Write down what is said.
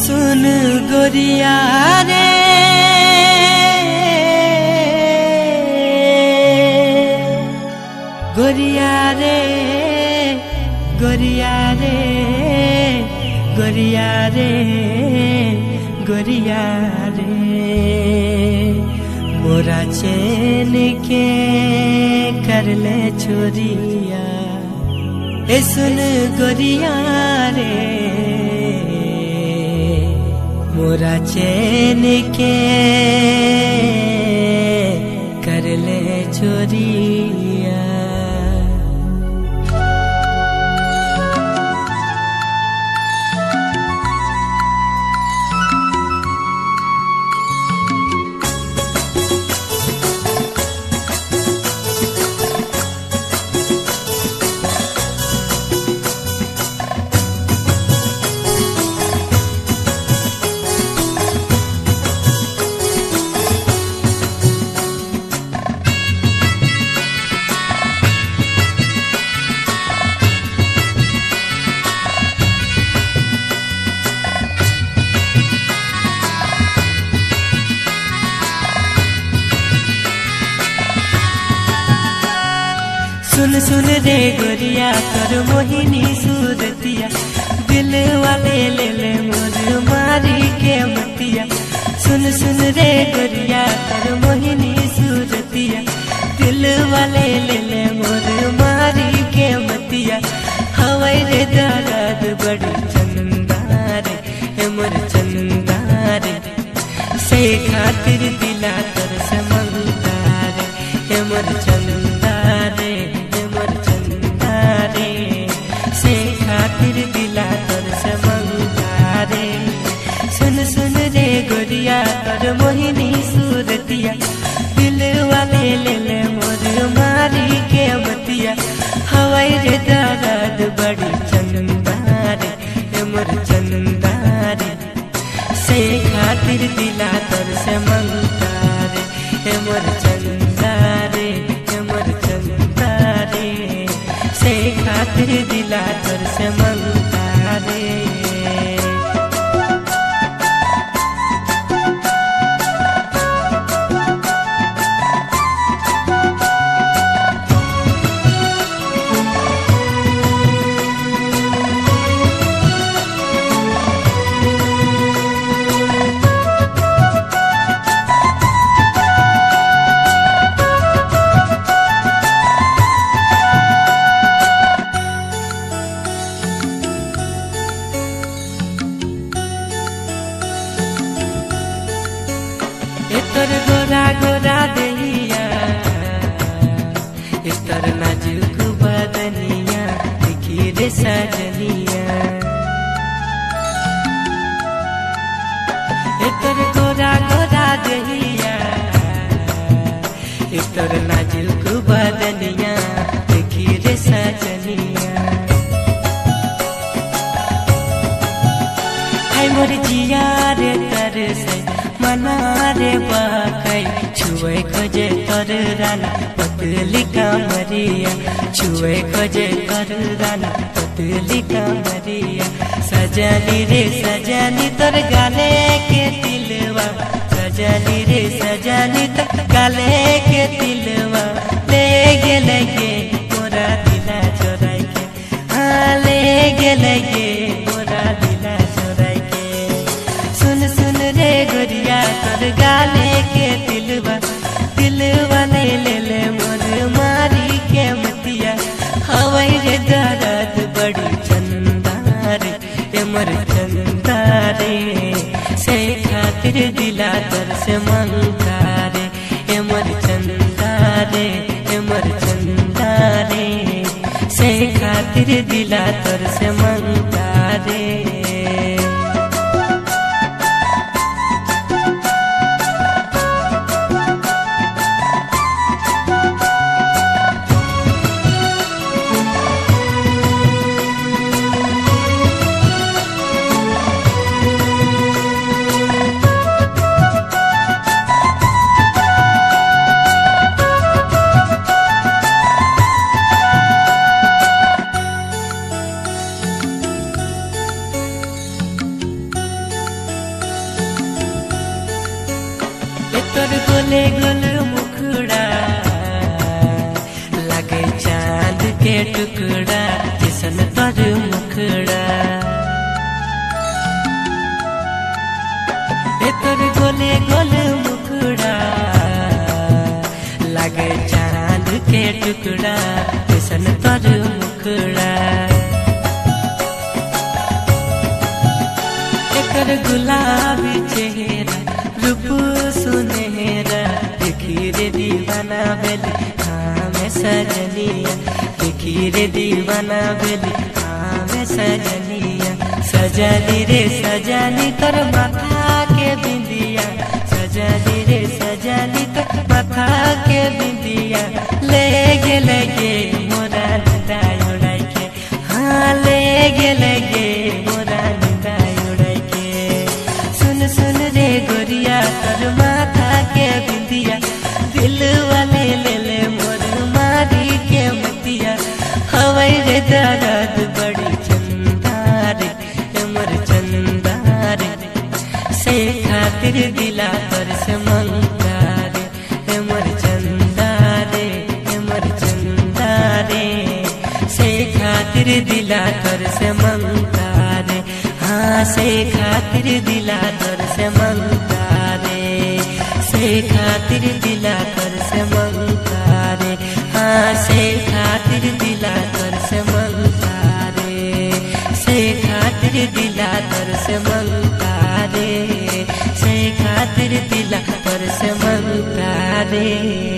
सुन गोरिया रे गोरिया रे गोरिया रे गोरिया रे गोरिया रे मोरा चैन के कर ले छोरिया ए सुन गोरिया रे मोरा चैन के कर ले छोरिया सुन सुन रे गोरिया कर मोहिनी सूरतिया दिल वाले ले ले मोर मारी के मतिया सुन सुन रे गोरिया कर मोहिनी सूरतिया दिल वाले ले ले मोर मारी के मतिया हवाई रे दर्द बड़ी चंदारे हे मोर चंदारे से खातिर दिला कर समंदारे हे मोर चंदारे हे मोर चंदारे से खातिर दिला कर समंदारे सुन सुन रे गोरिया कर मोहिनी सूरतिया दिल वाले ले ले मोर मारी के मतिया हवाई रे दर्द बड़ी चंदारे हे मोर चंदारे से खातिर दिला तर से मंगारे हे मोर चंदारे हे मोर चंदारे से खातिर दिला तर से मंगारे एतर गोरा गोरा दहिया एतर नाजुक बदनिया देखी रे सजनिया एतर गोरा गोरा दहिया एतर नाजुक बदनिया देखी रे सजनिया हाय मोर जिया रे तर से मना रे बाकै छुए खोजे तर राना पतली कामरिया छुए खोजे तर राना पतली कामरिया सजनी रे सजनी तर गाले के दिलवा सजनी रे सजनी तर गाले के दिलवा ले गेले गे मोरा दिला चोराई के हाँ ले गेले गे मोरा दिला चोराई के सुन सुन रे गोरिया कर गाले के दिलवा दिलवा ले ले ले मोर मारी के मतिया हवाई रे दर्द बड़ी चंदारे ए मोर चंदारे से खातिर दिला तर से मंगारे ए मोर चंदारे ए मोर चंदारे से खातिर दिला तर से मंगारे गोले गोल मुखड़ा लगे चांद के टुकड़ा किसन तर मुखड़ा ए तोर गोले गोल मुखड़ा लगे चांद के टुकड़ा किसन तर मुखड़ा एकर गुलाबी चेहरा रूप सुनहरा देखी रे दीवाना बेली हाँ मैं सजनिया देखी रे दीवाना बेली हाँ मैं सजनिया सजनी रे सजनी तर माथा के बिंदिया सजनी रे सजनी तर माथा के बिंदिया ले गे लगे मोरा निदाय उड़ाई के हाँ ले गे लगे मोरा निदाय उड़ाई के सुन सुन रे गोरिया तर माथा के बिंदिया दिल वाले ले ले मोर मारी के मतिया हवाई रे दर्द बड़ी चंदारे ए मोर चंदारे से खातिर दिला पर से मंगारे ए मोर चंदारे ए मोर चंदारे से खातिर दिला कर से मंगारे हाँ से खातिर दिला कर से मंगारे से खातिर दिला कर से मंगारे हाँ से खातिर दिला कर से मंगारे से खातिर दिला कर से मंगारे से खातिर दिला कर से मंगारे